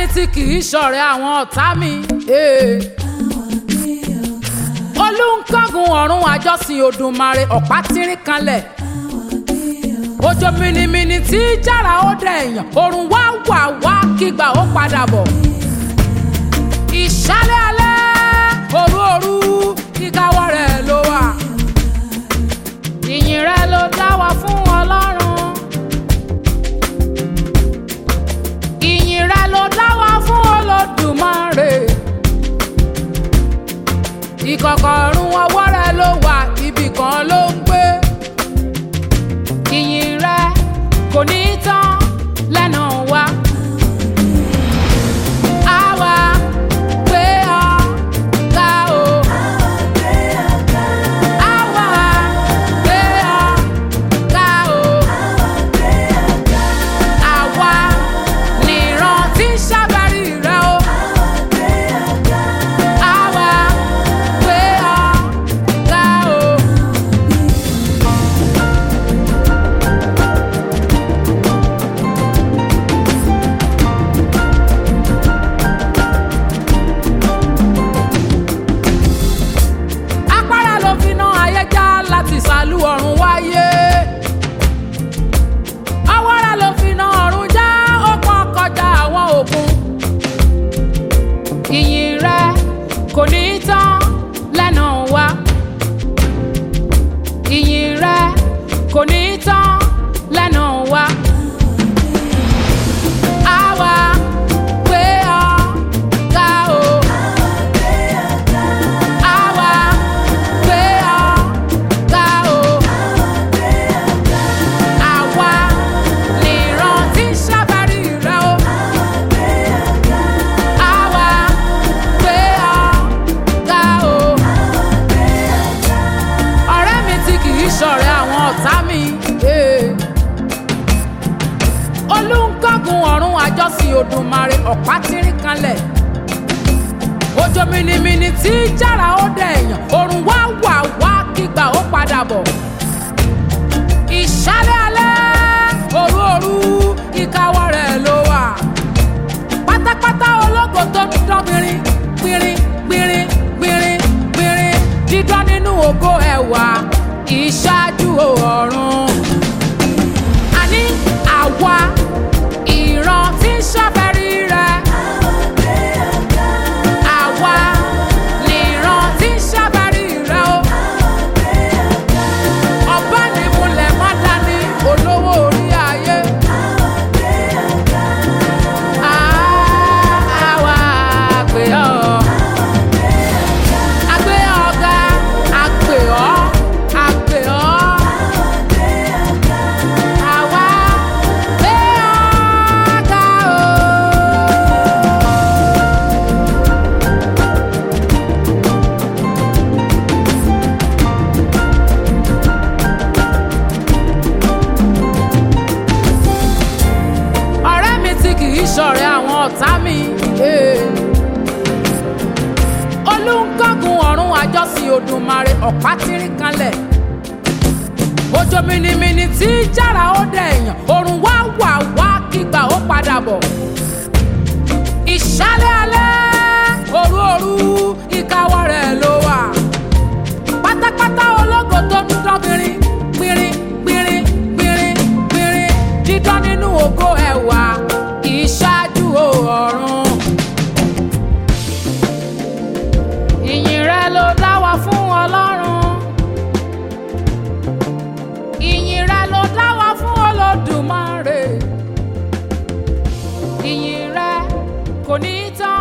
mi tí kì í ṣọ̀rẹ́ àwọn ọ̀tá mi. eh. olùkọ́gun ọ̀run àjọsìn Òdùmarè ọ̀pá tírín kanlẹ̀. òjò mìnìmìnì tí jára ó dẹ̀ èèyàn òrùn wá wà wá kígbà ó padà bọ̀. ìṣálẹ̀ alẹ́ òru òru kíkáwọ́ rẹ̀ ló wà. ìyìn rẹ̀ ló dá wa fún Ọlọ́run. ìyìn rẹ̀ ló dá wa fún Olódùmarè. ìkọ̀kọ̀ ọ̀run ọwọ́ rẹ̀ ló wà ibì kan ló ń gbé. ìyìn rẹ̀ kò ní tán lẹ́nu wa. Àwa gbé ọ ga o. Àwa gbé ọ ga o. Àwa nìran tí ń ṣàbárí rẹ o. Àwa gbé ọ ga o. Apára ló fi ná ayé já láti sàlú ọ̀run wáyé. Awọ́ra ló fi ná ọ̀run já ó pọ́n kọjá àwọn òkun. Ìyìn rẹ kò ní tán lẹ́nu wa. Ìyìn rẹ kò ní tán lẹ́nu wa. Àwa gbé ọ ga o. Àwa gbé ọ ga o. Àwa nìran tí ń ṣàbárí rẹ o. Àwa gbé ọ ga o. Ọ̀rẹ́ mi tí kì í ṣọ̀rẹ́ àwọn ọ̀tá mi. eh. Olùkọ́gun ọ̀run àjọsìn Òdùmarè ọ̀pá tírín kanlẹ̀ òjò mìnìmìnì tí jára ó dẹ̀ èèyàn òrùn wá wà wá kígbà ó padà bọ̀. ìṣálẹ̀ alẹ́ òru òru ìkáwọ́ rẹ̀ ló wà. pátápátá ológo tó ń dán gbìnrín gbìnrín gbìnrín gbìnrín gbìnrín dídán nínú ògo ẹ̀wà ìṣáájú ọ̀run. àní àwa ìran tí ń ṣàfẹ́rí rẹ̀. Àwa nìran tí ń ṣàbárí rẹ o. Ọba ní múlẹ̀ má dání olówó orí ayé. Àwa àgbè ọ́. Àgbè ọ̀gá, àgbè ọ́, àgbè ọ́. Àwa gbé ọ̀gá o. ọ̀rẹ́ mi tí kì í ṣọ̀rẹ́ àwọn ọ̀tá mi. eh. olùkọ́gun ọ̀run àjọsìn Òdùmarè ọ̀pá tírín kanlẹ̀. òjò mìnìmìnì tí jára ó dẹ̀ èèyàn òrùn wá wà wá kígbà ó padà bọ̀. ìṣálẹ̀ alẹ́ òru òru ìkáwọ́ rẹ̀ ló wà. pátápátá ológo tó ń dán gbìnrín gbìnrín gbìnrín gbìnrín gbìnrín dídán nínú ògo ẹ̀wà ìṣáájú ọ̀run. ìyìn rẹ ló dá wa fún Ọlọ́run. ìyìn rẹ ló dá wa fún Olódùmarè. ìyìn rẹ kò ní tán